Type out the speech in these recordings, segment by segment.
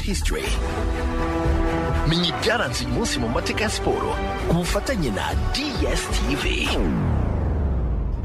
history menya ibyaranze uyu munsi mu mateka ya siporo ku bufatanye na dstv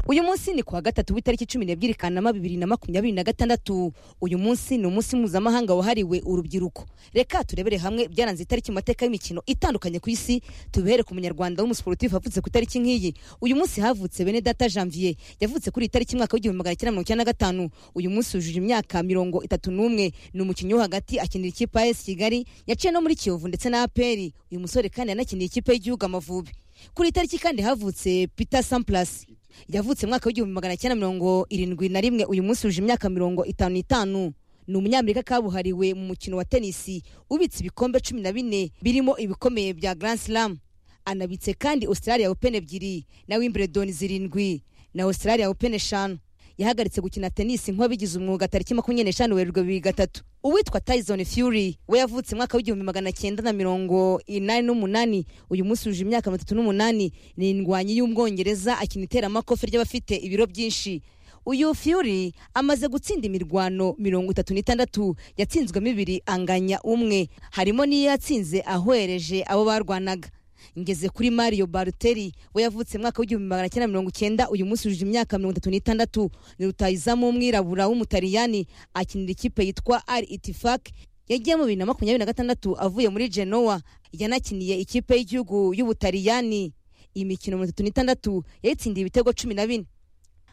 uyu munsi ni kuwa gatatu w'itariki cumi n'ebyiri kanama bibiri na makumyabiri na gatandatu uyu munsi ni umunsi mpuzamahanga wahariwe urubyiruko reka turebere hamwe byaranze itariki mu mateka y'imikino itandukanye ku isi tubihere ku munyarwanda w'umusiporutifu wavutse ku itariki nk'iyi uyu munsi havutse bene data janvier yavutse kuri iyi tariki mwaka w'igihumbi magana cyenda mirongo icyenda na gatanu uyu munsi wujuje imyaka mirongo itatu n'umwe ni umukinnyi wo hagati akinira ikipe ya esi kigali yaciye no muri kiyovu ndetse na aperi uyu musore kandi yanakiniye ikipe y'igihugu amavubi kuri iyi tariki kandi havutse peter samplas yavutse mwaka w'igihumbi magana cyenda mirongo irindwi na rimwe uyu munsi wuje imyaka mirongo itanu n'itanu ni umunyamerika kabuhariwe mu mukino wa tenisi ubitse ibikombe cumi na bine birimo ibikomeye bya grand slam anabitse kandi australia open ebyiri na wimbledon zirindwi na australia open eshanu yahagaritse gukina tenisi nk'uwabigize umwuga tariki makumyabiri n'eshanu werurwe bibiri gatatu uwitwa tyson fury we yavutse mwaka w'igihumbi magana cyenda na mirongo inani n'umunani uyu munsi wuje imyaka mirongo itatu n'umunani ni indwanyi y'umwongereza akina iteramakofe ry'abafite ibiro byinshi uyu fury amaze gutsinda imirwano mirongo itatu n'itandatu yatsinzwemo ibiri anganya umwe harimo n'iyo yatsinze ahohereje abo barwanaga ngeze kuri mario baruteri we yavutse mwaka w'igihumbi magana cyenda mirongo icyenda uyu munsi wujuje imyaka mirongo itatu n'itandatu ni rutayizamu w'umwirabura w'umutaliyani akinira ikipe yitwa ari itifak yagiye mu bibiri na makumyabiri na gatandatu avuye muri genoa yanakiniye ikipe y'igihugu y'ubutaliyani imikino mirongo itatu n'itandatu yayitsindiye ibitego cumi na bine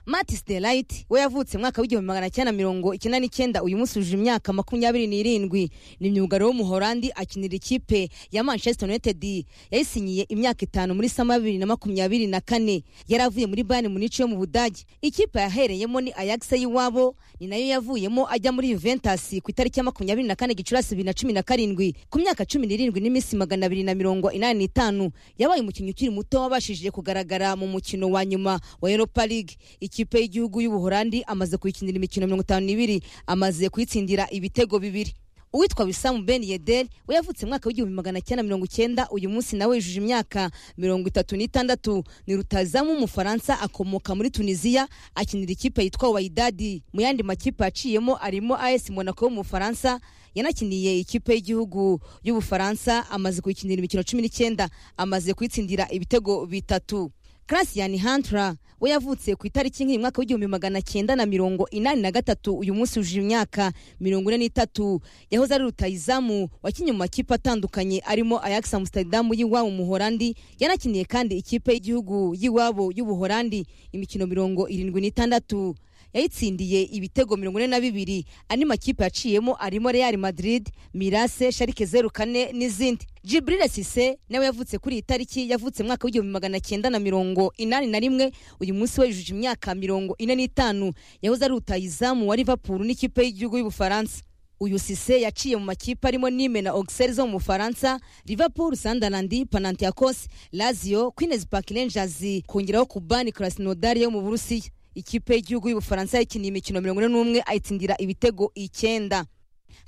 matis de layiti we yavutse mwaka w'igihumbi magana cyenda mirongo icyenda n'icyenda uyu munsi wujuje imyaka makumyabiri n'irindwi ni myugariro w'umuholandi akinira ikipe ya manchester united yayisinyiye imyaka itanu muri sama ya bibiri na makumyabiri na kane yari avuye muri bayani munici yo mu budage ikipe yahereyemo ni ayagisa y'iwabo ni nayo yavuyemo ajya muri juventus ku itariki ya makumyabiri na kane gicurasi bibiri na cumi na karindwi ku myaka cumi n'irindwi n'iminsi magana abiri na mirongo inani n'itanu yabaye umukinnyi ukiri muto wabashije kugaragara mu mukino wa nyuma wa europa league ikipe y'igihugu y'ubuhorandi amaze kuyikinira imikino mirongo itanu n'ibiri amaze kuyitsindira ibitego bibiri uwitwa bisamu ben yedel we yavutse mwaka w'igihumbi magana cyenda mirongo icyenda uyu munsi nawe yujuje imyaka mirongo itatu n'itandatu ni rutazamu w'umufaransa akomoka muri tunisiya akinira ikipe yitwa wayidadi mu yandi makipe yaciyemo arimo as monaco w'umufaransa yanakiniye ikipe y'igihugu y'ubufaransa amaze kuyikinira imikino cumi n'icyenda amaze kuyitsindira ibitego bitatu Christian Hunter we yavutse ku itariki nk'iyi mwaka w'igihumbi magana cyenda na mirongo inani na gatatu uyu munsi wujuje imyaka mirongo ine n'itatu yahoze ari rutayizamu wakinnye mu makipe atandukanye arimo Ajax Amsterdam y'iwabo mu Holandi yanakiniye kandi ikipe y'igihugu y'iwabo y'ubuholandi imikino mirongo irindwi n'itandatu yayitsindiye ibitego mirongo ine na bibiri andi makipe yaciyemo arimo Real Madrid Mirase Schalke zeru kane n'izindi Jibril Sise nawe yavutse kuri iyi tariki yavutse mwaka w'igihumbi magana cyenda na mirongo inani na rimwe uyu munsi we yujuje imyaka mirongo ine n'itanu yahoze ari rutayizamu wa Liverpool n'ikipe y'igihugu y'Ubufaransa uyu sise yaciye mu makipe arimo nime na auxerre zo mu bufaransa liverpool sunderland panantiacos lazio queens park rangers kongeraho kubani krasnodar yo mu burusiya ikipe y'igihugu y'ubufaransa yakiniye imikino mirongo ine n'umwe ayitsindira ibitego icyenda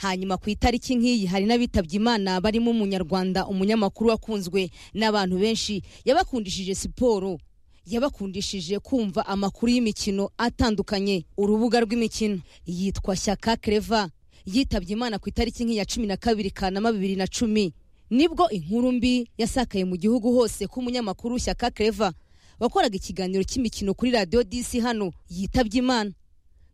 hanyuma ku itariki nk'iyi hari n'abitabye imana barimo umunyarwanda umunyamakuru wakunzwe n'abantu benshi yabakundishije siporo yabakundishije kumva amakuru y'imikino atandukanye urubuga rw'imikino yitwa shyaka kereva yitabye imana ku itariki nk'iya cumi na kabiri kanama bibiri na cumi nibwo inkuru mbi yasakaye mu gihugu hose k'umunyamakuru shyaka kereva wakoraga ikiganiro cy'imikino kuri radiyo disi hano yitabye imana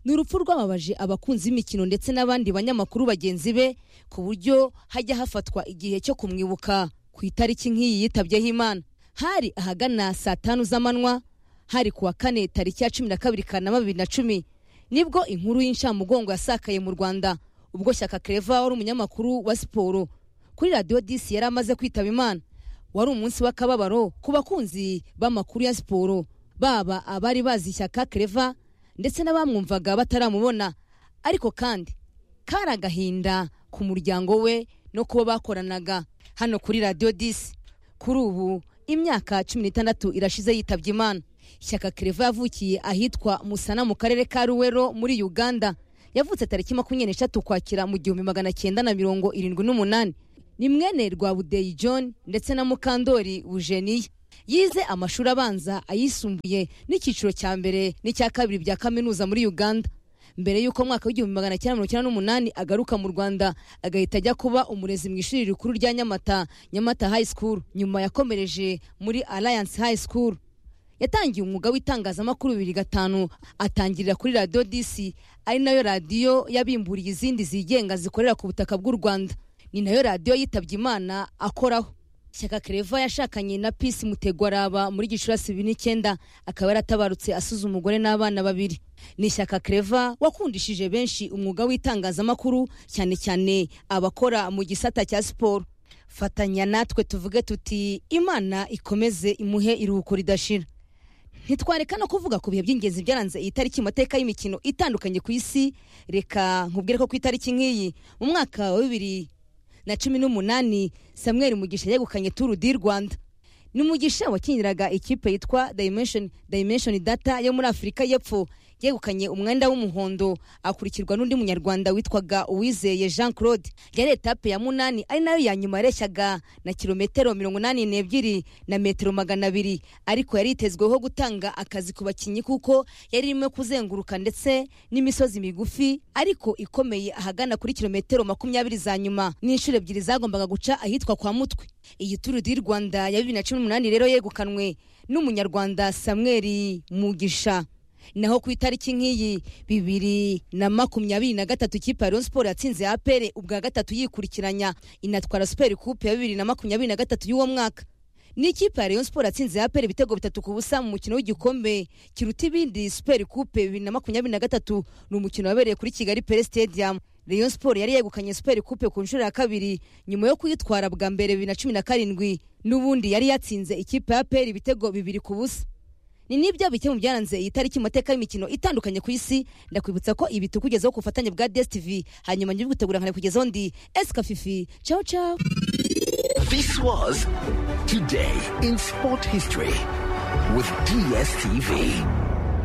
ni urupfu rwababaje abakunzi b'imikino ndetse n'abandi banyamakuru bagenzi be ku buryo hajya hafatwa igihe cyo kumwibuka ku itariki nk'iyi yitabyeho imana hari ahagana saa tanu z'amanywa hari kuwa kane tariki ya cumi na kabiri kanama bibiri na cumi nibwo inkuru y'incamugongo yasakaye mu rwanda ubwo shyaka kereva wari umunyamakuru wa siporo kuri radiyo disi yari amaze kwitaba imana wari umunsi w'akababaro ku bakunzi b'amakuru ya siporo baba abari bazi ishyaka kereva ndetse n'abamwumvaga bataramubona ariko kandi kari agahinda ku muryango we no kuba bakoranaga hano kuri radiyo disi kuri ubu imyaka cumi n'itandatu irashize yitabye imana ishyaka kereva yavukiye ahitwa musana mu karere ka ruwero muri uganda yavutse tariki makumyabiri n'eshatu kwakira mu gihumbi magana cyenda na mirongo irindwi n'umunani ni mwene rwabudeyi john ndetse na mukandori bujeniya yize amashuri abanza ayisumbuye n'icyiciro cya mbere n'icya kabiri bya kaminuza muri uganda mbere y'uko mu mwaka w'igihumbi magana cyenda mirongo icyenda n'umunani agaruka mu rwanda agahita ajya kuba umurezi mu ishuri rikuru rya nyamata nyamata high school nyuma yakomereje muri alliance high school yatangiye umwuga w'itangazamakuru bibiri gatanu atangirira kuri radiyo disi ari nayo radiyo yabimburiye izindi zigenga zikorera ku butaka bw'u rwanda ni nayo radiyo yitabye imana akoraho Shyaka Claver yashakanye na Peace Mutegwaraba muri Gicurasi bibiri n'icyenda akaba yaratabarutse asize umugore n'abana babiri ni Shyaka Claver wakundishije benshi umwuga w'itangazamakuru cyane cyane abakora mu gisata cya siporo fatanya natwe tuvuge tuti imana ikomeze imuhe iruhuko ridashira ntitwareka no kuvuga ku bihe by'ingenzi byaranze iyi tariki mu mateka y'imikino itandukanye ku isi reka nkubwire ko ku itariki nk'iyi mu mwaka wa bibiri na cumi n'umunani samuel mugisha yegukanye turu di rwanda ni umugisha wakiniraga ikipe yitwa dimension dimension data yo muri afurika y'epfo yegukanye umwenda w'umuhondo akurikirwa n'undi munyarwanda witwaga uwizeye jean claude yari etape ya munani ari nayo ya nyuma yareshyaga na kilometero mirongo inani n'ebyiri na metero magana abiri ariko yari yitezweho gutanga akazi ku bakinnyi kuko yari irimo kuzenguruka ndetse n'imisozi migufi ariko ikomeye ahagana kuri kilometero makumyabiri za nyuma n'inshuro ebyiri zagombaga guca ahitwa kwa mutwe iyi turu di rwanda ya bibiri na cumi n'umunani rero yegukanwe n'umunyarwanda samuel mugisha naho ku itariki nk'iyi bibiri na makumyabiri na gatatu ikipe ya Rayon Sport yatsinze apere ubwa gatatu yikurikiranya inatwara super coupe ya bibiri na makumyabiri na gatatu y'uwo mwaka ni ikipe ya Rayon Sport yatsinze apere ibitego bitatu ku busa mu mukino w'igikombe kiruta ibindi super coupe bibiri na makumyabiri na gatatu ni umukino wabereye kuri Kigali Pele Stadium Rayon Sport yari yegukanye super coupe ku nshuro ya kabiri nyuma yo kuyitwara bwa mbere bibiri na cumi na karindwi n'ubundi yari yatsinze ikipe ya apere ibitego bibiri ku busa ni nibyo bike mu byaranze iyi tariki mu mateka y'imikino itandukanye ku isi ndakwibutsa ko ibi tukugezaho ku bufatanye bwa DSTV hanyuma njye gutegura nkanabikugezaho ndi Eska Fifi ciao ciao This was Today in Sport History with DSTV.